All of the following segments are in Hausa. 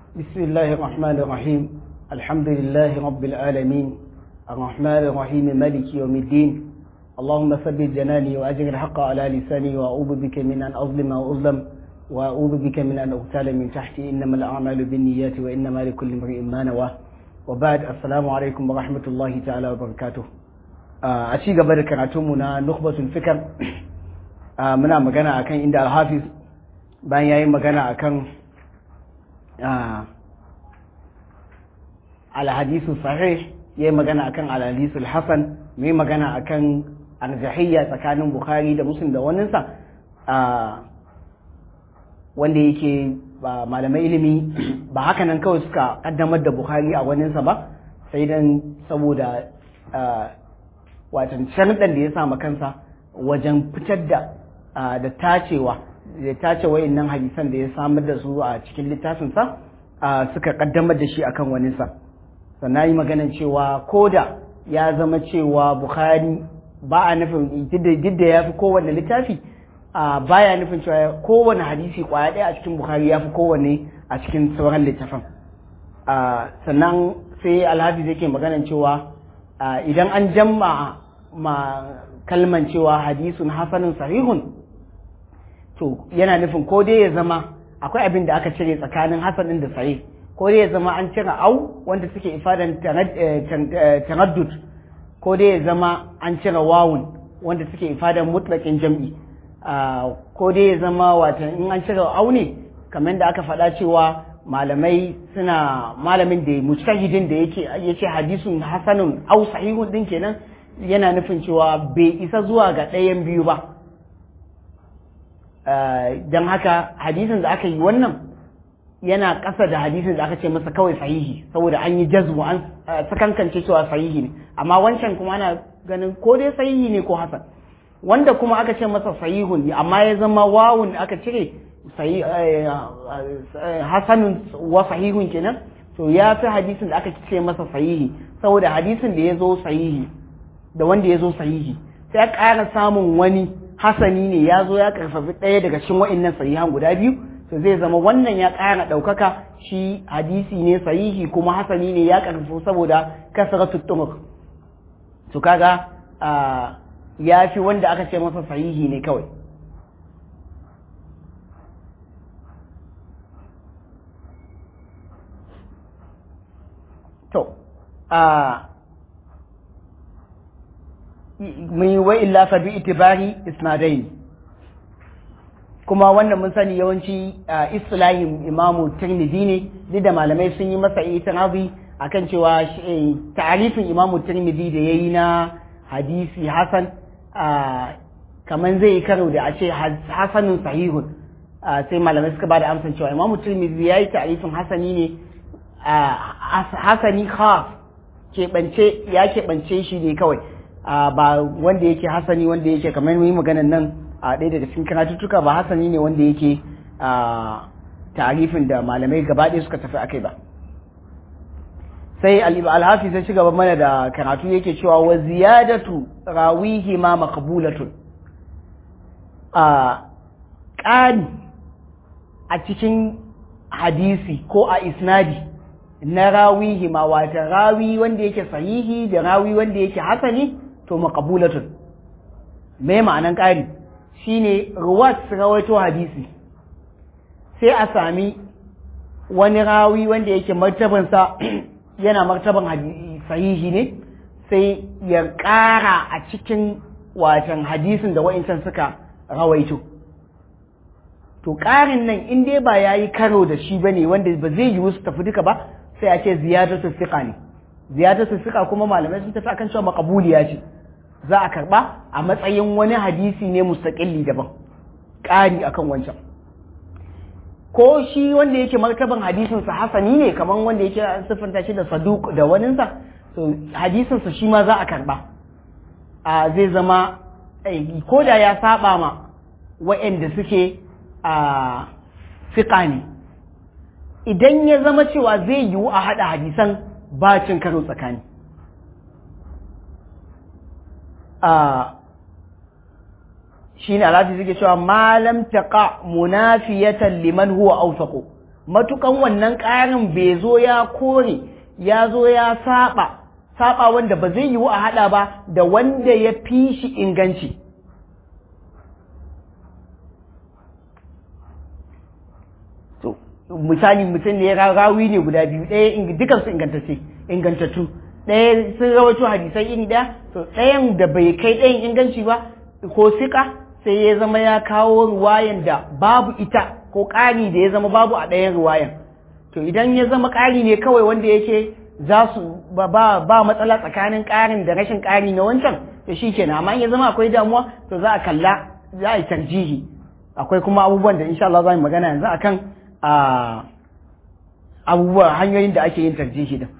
بسم الله الرحمن الرحيم الحمد لله رب العالمين الرحمن الرحيم مالك يوم الدين اللهم ثبت جناني وأجر الحق على لساني وأعوذ بك من أن أظلم أو أظلم وأعوذ بك من أن أغتال من تحتي إنما الأعمال بالنيات وإنما لكل امرئ ما نوى وبعد السلام عليكم ورحمة الله تعالى وبركاته a ci gaba da karatunmu na nukbatul fikar muna magana akan inda alhafiz bayan yayi magana akan alhadisu sahih yayi magana akan alhadisul hasan mai magana akan arjahiyya tsakanin bukhari da muslim da waninsa wanda yake ba malamai ilimi ba haka nan kawai suka kaddamar da bukhari a waninsa ba sai dan saboda watan sharuɗan da ya sa kansa wajen fitar da da tacewa da tace wayannan hadisan da ya samar da su a cikin littafinsa suka kaddamar da shi akan waninsa sannan yi maganan cewa koda ya zama cewa bukhari ba a nufin duk da ya fi kowane littafi baya nufin cewa kowane hadisi kwaya ɗaya a cikin bukhari ya fi kowane a cikin sauran littafin sannan sai alhafi zai ke maganan cewa idan an jamma ma kalman cewa hadisun hasanin sahihun to yana nufin ko dai ya zama akwai abin da aka cire tsakanin hasanin da sahih ko dai ya zama an cire au wanda suke ifadan taraddud ko dai ya zama an cire wawun wanda suke ifadan mutlakin jam'i ko dai ya zama wata in an cire au ne kamar da aka faɗa cewa malamai suna malamin da mujtahidin da yake yace hadisun hasanun au sahihun din kenan yana nufin cewa bai isa zuwa ga ɗayan biyu ba don haka hadisin da aka yi wannan yana ƙasa da hadisin da aka ce masa kawai sahihi saboda an yi jazmu an sakankance cewa sahihi ne amma wancan kuma ana ganin ko dai sahihi ne ko hasan wanda kuma aka ce masa sahihun ne amma ya zama wawun aka cire hasanun wa sahihun kenan to ya fi hadisin da aka ce masa sahihi saboda hadisin da ya zo sahihi da wanda ya zo sahihi sai ya ƙara samun wani hasani ne ya zo ya karfafi ɗaya daga cikin wa'innan sahihan guda biyu to zai zama wannan ya ƙara ɗaukaka shi hadisi ne sahihi kuma hasani ne ya karfafu saboda kasratu tumuk to kaga ya fi wanda aka ce masa sahihi ne kawai to mun wa illa fa bi itibari isnadain kuma wannan mun sani yawanci islahin imamu tirmidhi ne duk da malamai sun yi masa itinabi akan cewa ta'arifin imamu tirmidhi da yayi na hadisi hasan kaman zai yi karo da a ce hasanun sahihun sai malamai suka bada amsan cewa imamu tirmidhi yayi ta'arifin hasani ne hasani khas keɓance ya keɓance shi ne kawai ba wanda yake hasani wanda yake kamar yi maganan nan a ɗaya daga cikin karatuttuka ba hasani ne wanda yake tarifin da malamai gaba ɗaya suka tafi akai ba sai alhafi sai ci gaba mana da karatu yake cewa wa ziyadatu rawihi ma maqbulatun a ƙari a cikin hadisi ko a isnadi na rawihi ma wata rawi wanda yake sahihi da rawi wanda yake hasani to maqbulatun me ma'anan ƙari shine ruwat rawaito hadisi sai a sami wani rawi wanda yake martabansa yana martaban sahihi ne sai ya ƙara a cikin watan hadisin da wa'incan suka rawaito to ƙarin nan in dai ba ya yi karo da shi ba ne wanda ba zai yiwu su tafi duka ba sai a ce ziyadatu fiqa ne ziyadatu fiqa kuma malamai sun tafi akan cewa maqbuliya ce za a karba a matsayin wani hadisi ne mustaqilli daban ƙari akan wancan ko shi wanda yake martaban hadisin sa hasani ne kaman wanda yake siffanta shi da saduq da waninsa to hadisin sa shi ma za a karba a zai zama ko da ya saba ma wa'anda suke a fiqa ne idan ya zama cewa zai yiwu a haɗa hadisan ba cin karo tsakani shi ne alhaji suke cewa malam taqa munafiyatan liman huwa awsaqu matukan wannan ƙarin bai zo ya kore ya zo ya saba saba wanda ba zai yiwu a hada ba da wanda ya fi shi inganci to misali mutum ne rawi ne guda biyu ɗaya dukansu ingantacce ingantattu ɗaya sun rawaito hadisai iri ɗaya to ɗayan da bai kai ɗayan inganci ba ko sika sai ya zama ya kawo ruwayan da babu ita ko ƙari da ya zama babu a ɗayan ruwayan to idan ya zama ƙari ne kawai wanda yake za su ba, ba, matsala tsakanin ƙarin da rashin ƙari na wancan to shi kenan amma ya zama akwai damuwa to za a kalla za a yi tarjihi akwai kuma abubuwan da insha Allah za mu magana yanzu akan a abubuwa hanyoyin da ake yin tarjihi din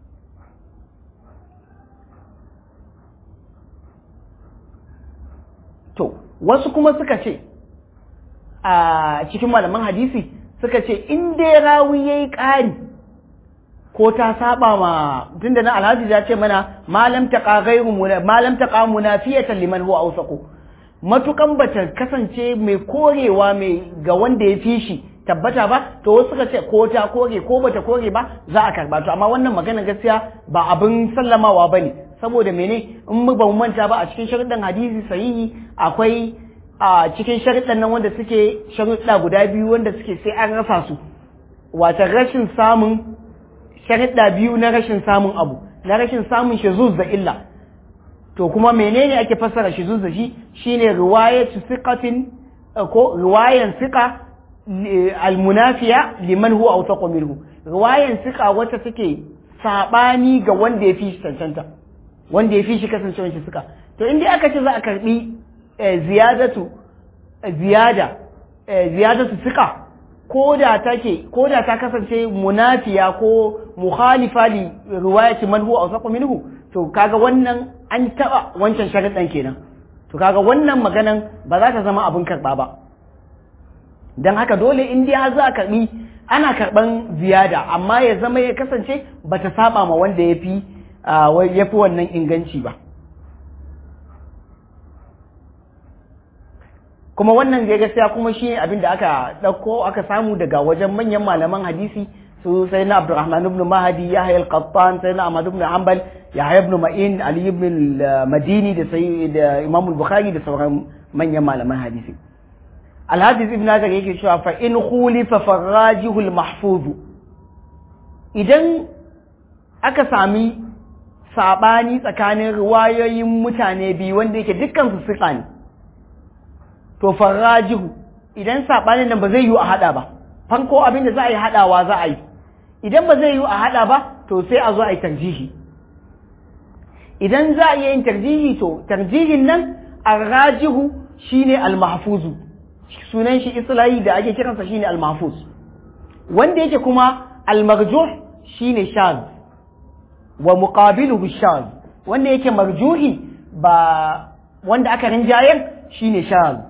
to wasu kuma suka ce a cikin malaman hadisi suka ce in dai rawi ya yi ƙari ko ta saba ma tunda na alhaji ya ce mana malam taqa ghayru malam taqa munafiyatan liman huwa awsaqu matukan bata kasance mai korewa mai ga wanda ya fi shi tabbata ba to wasu suka ce ko ta kore ko bata kore ba za a karba to amma wannan magana gaskiya ba abin sallamawa bane saboda mene in mu ba mu manta ba a cikin sharuɗan hadisi sahihi akwai a cikin sharuɗan nan wanda suke sharuɗa guda biyu wanda suke sai an rasa su wata rashin samun sharuɗa biyu na rashin samun abu na rashin samun shizuz da illa to kuma menene ake fassara shizuz da shi shine riwayatu siqatin ko riwayan siqa almunafiya liman huwa awsaqu minhu riwayan siqa wacce take sabani ga wanda ya fi shi cancanta wanda ya fi shi kasancewar shi suka to inda aka ce za a karbi ziyadatu ziyada ziyadatu siqa ko da take ko da ta kasance munafiya ko mukhalifa li riwayati man huwa awsaqu minhu to kaga wannan an taba wancan sharadan kenan to kaga wannan maganan ba za ta zama abin karba ba dan haka dole in dai har za a karbi ana karban ziyada amma ya zama ya kasance bata saba ma wanda ya fi ya fi wannan inganci ba kuma wannan zai gaskiya kuma shi abin da aka ɗauko aka samu daga wajen manyan malaman hadisi su sai na abdurrahman ibn mahadi ya hayar qattan sai na ahmad ibn hanbal ya hayar ibn ma'in ali ibn madini da sai da imam bukhari da sauran manyan malaman hadisi alhadis ibn hajar yake cewa fa in khulifa farajihul mahfuz idan aka sami sabani tsakanin riwayoyin mutane biyu wanda yake dukkan su suka ne to farajihu idan sabanin nan ba zai yi a hada ba farko abin da za a yi hadawa za a yi idan ba zai yi a hada ba to sai a zo a yi tarjihi idan za a iya yin tarjihi to tarjihin nan arrajihu shine almahfuzu sunan shi islahi da ake kiransa shine almahfuz wanda yake kuma almarjuh shine shaz wa muqabiluhu shaz wanda yake marjuhi ba wanda aka rinjayar shine shaz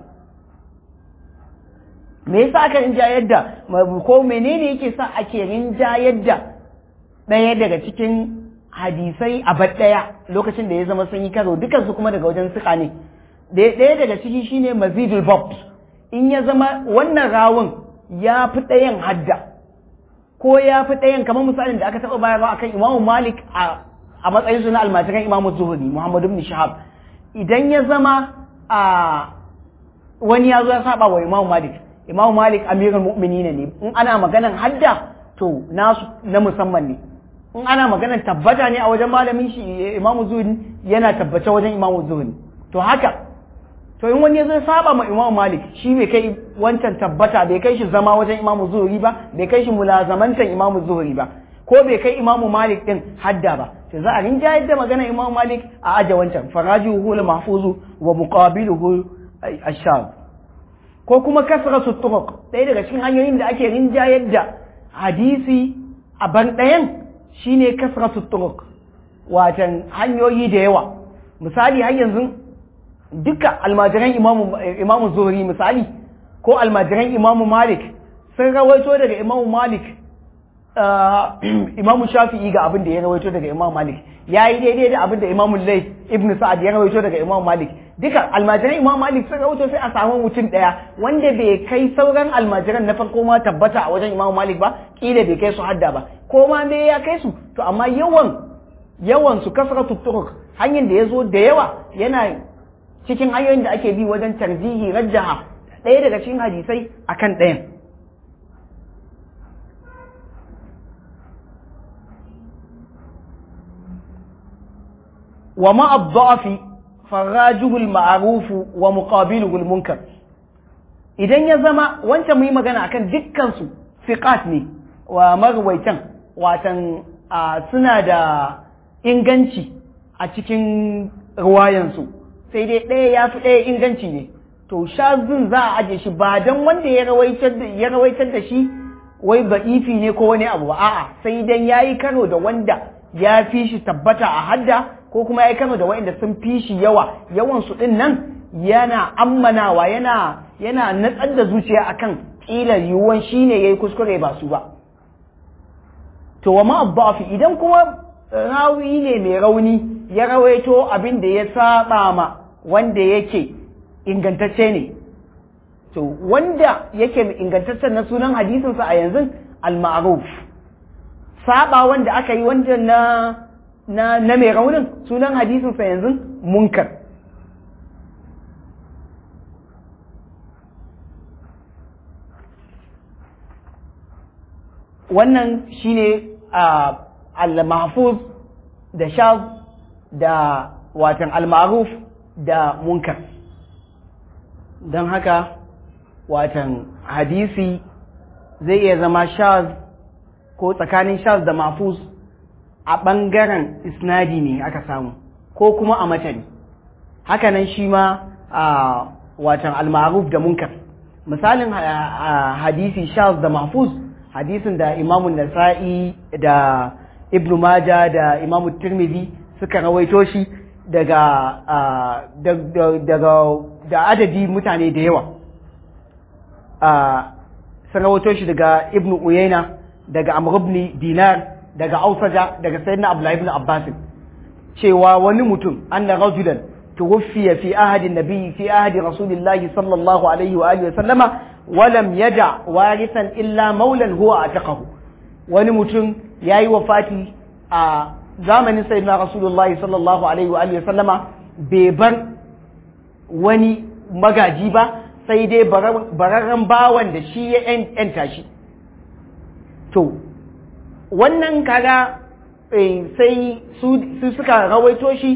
me yasa aka rinjayar da ko menene yake sa ake rinjayar da ɗaya daga cikin hadisai a bar ɗaya lokacin da ya zama sun yi karo dukansu kuma daga wajen suka ne ɗaya daga ciki shine mazidul bob in ya zama wannan rawun ya fi ɗayan hadda ko ya fi ɗayan kamar misalin da aka taɓa bayarwa akan imamu malik a matsayin su na almajiran imamu zuhuri muhammadu ibn shahab idan ya zama a wani ya zo ya saba wa imamu malik imamu malik amirul mu'minin ne in ana maganan hadda to nasu na musamman ne in ana maganan tabbata ne a wajen malamin shi imamu zuhuri yana tabbace wajen imamu zuhuri to haka to in wani ya zo saba ma imamu malik shi bai kai wancan tabbata bai kai shi zama wajen imamu zuhuri ba bai kai shi mulazamantan imamu zuhuri ba ko bai kai imamu malik din hadda ba to za a rinjayar da magana imamu malik a aje wancan farajuhu la mahfuzu wa muqabiluhu ash-shab ko kuma kasratu turuq ɗaya daga cikin hanyoyin da ake rinjayar da hadisi a ban ɗayan shine kasratu turuq watan hanyoyi da yawa misali har yanzu duka almajiran imamu imamu zuhri misali ko almajiran imamu malik sun rawaito daga imamu malik imamu shafi'i ga abin da ya rawaito daga imamu malik ya yi daidai da abin da imamu lais ibn sa'ad ya rawaito daga imamu malik duka almajiran imam malik sun rawaito sai a samu mutum daya wanda bai kai sauran almajiran na farko ma tabbata a wajen imam malik ba kila bai kai su hadda ba ko ma me ya kai su to amma yawan yawan su kasratu turuq hanyar da ya zo da yawa yana cikin hanyoyin da ake bi wajen tarjihi rajjaha ɗaya daga cikin hadisai akan ɗayan wa ma ad-da'fi farajuhu al-ma'ruf wa muqabiluhu al-munkar idan ya zama wancan mu yi magana akan dukkan su fiqat ne wa marwaitan watan suna da inganci a cikin ruwayansu sai dai ɗaya ya fi ɗaya inganci ne to shazin za a aje shi ba don wanda ya rawaitar da shi wai ba ifi ne ko wani abu ba a'a sai dan ya yi karo da wanda ya fi shi tabbata a hadda ko kuma ya yi karo da wanda sun fi shi yawa yawan su ɗin nan yana ammanawa yana yana natsar da zuciya akan ƙila yiwuwan shi ne ya yi kuskure ba su ba to wa ma'abbafi idan kuma rawi ne mai rauni ya rawaito abin da ya saba ma wanda yake ingantacce ne to wanda yake ingantaccen na sunan hadisinsa a yanzu al-ma'ruf saba wanda aka yi wanda na na na mai raunin sunan hadisinsa yanzu munkar wannan shine al-mahfuz da shaz da watan al-ma'ruf da munkar don haka watan hadisi zai iya zama shaz ko tsakanin shaz da mafuz a ɓangaren isnadi ne aka samu ko kuma a matani hakanan shi ma a watan al-ma'ruf da munkar misalin hadisi shaz da mafuz hadisin da imamun nasa'i da ibnu maja da imamu tirmidhi suka rawaito shi daga daga da adadi mutane da yawa sun rawaito shi daga ibnu uyaina daga amr ibn dinar daga ausaja daga sayyidina abdullahi ibn abbas cewa wani mutum anna rajulan tuwfiya fi ahadi nabi fi ahadi rasulillahi sallallahu alaihi wa alihi wa sallama ولم يدع وارثا إلا مولا هو أعتقه wani mutum ya yi wafati a zamanin sayyidina rasulullahi sallallahu alaihi wa sallama bai bar wani magaji ba sai dai bararren bawan da shi ya yanta shi to wannan kaga sai su suka rawaito shi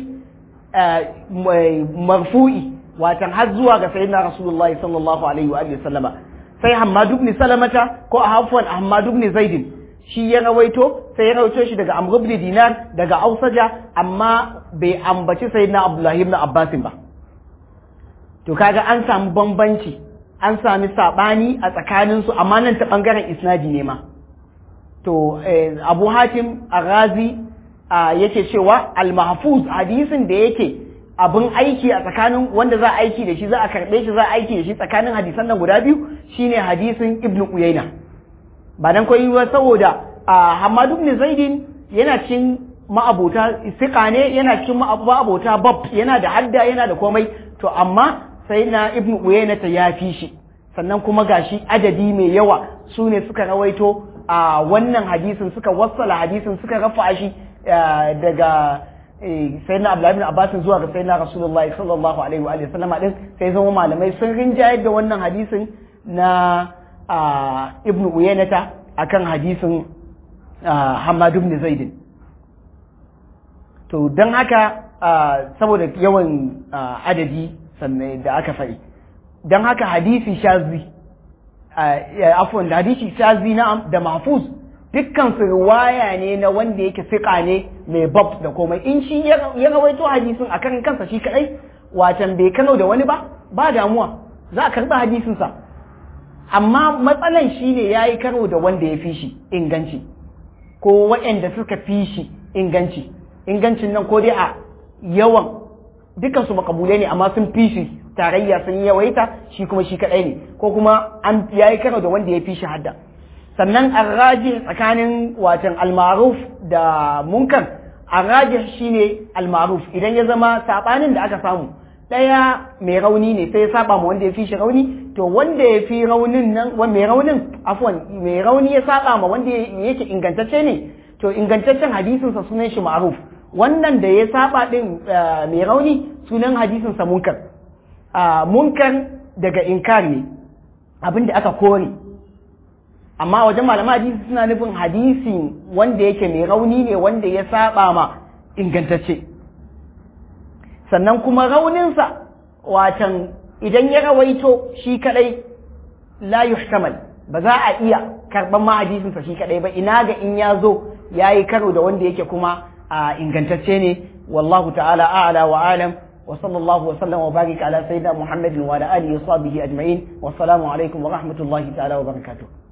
marfu'i watan har zuwa ga sayyidina rasulullahi sallallahu alaihi wa sallama sai Hammad ibn Salamata ko Hafwan Hammad ibn Zaid shi ya rawaito sai ya rawaito shi daga Amr ibn Dinar daga Ausaja amma bai ambaci sayyidina Abdullah ibn Abbas ba to kaga an samu bambanci an sami sabani a tsakanin su amma nan ta bangaren isnadi ne ma to Abu Hatim Aghazi yake cewa al-mahfuz hadisin da yake abin aiki a tsakanin wanda za a aiki da shi za a karɓe shi za a aiki da shi tsakanin hadisan nan guda biyu shine hadisin ibn Uyayna ba dan koyi ba saboda Hammad ibn Zaidin yana cikin ma'abota siqa ne yana cikin ma'abota bab yana da hadda yana da komai to amma sai na ibn Uyayna ta yafi shi sannan kuma gashi adadi mai yawa su ne suka rawaito a wannan hadisin suka wassala hadisin suka rafa shi daga sayyidina Abdullahi ibn Abbas zuwa ga sayyidina Rasulullahi sallallahu alaihi wa alihi sallama din sai zama malamai sun rinjayar da wannan hadisin na Ibn Uyaynata akan hadisin Hammad ibn Zaid to dan haka saboda yawan adadi sannan da aka faɗi dan haka hadisi shazi afwan da hadisi shazi na'am da mahfuz dukkan su riwaya ne na wanda yake fiƙa ne mai bab da komai in shi ya rawaito hadisin a kan kansa shi kadai watan bai kano da wani ba ba damuwa za a karɓi hadisinsa amma matsalan shi ne ya yi karo da wanda ya fi shi inganci ko waɗanda suka fi shi inganci ingancin nan ko dai a yawan dukansu makabulai ne amma sun fi shi tarayya sun yawaita shi kuma shi kadai ne ko kuma an ya yi karo da wanda ya fi shi hadda sannan arraji tsakanin watan almaruf da munkar arraji shine almaruf idan ya zama sabanin da aka samu ɗaya mai rauni ne sai ya saba ma wanda ya fi shi rauni to wanda ya fi raunin nan wa mai raunin afwan mai rauni ya saba ma wanda yake ingantacce ne to ingantaccen hadisin sa sunan shi ma'ruf wannan da ya saba din mai rauni sunan hadisin sa munkar munkar daga inkar ne abinda aka kore amma wajen malaman hadisi suna nufin hadisi wanda yake mai rauni ne wanda ya saba ma ingantacce sannan kuma rauninsa watan idan ya rawaito shi kadai la yuhtamal ba za a iya karban ma hadisinsa shi kadai ba ina ga in ya zo ya yi karo da wanda yake kuma a ingantacce ne wallahu ta'ala a'la wa alam wa sallallahu wa sallam wa barik ala sayyidina muhammadin wa ala alihi wa sahbihi ajma'in wa assalamu alaikum wa rahmatullahi ta'ala wa barakatuh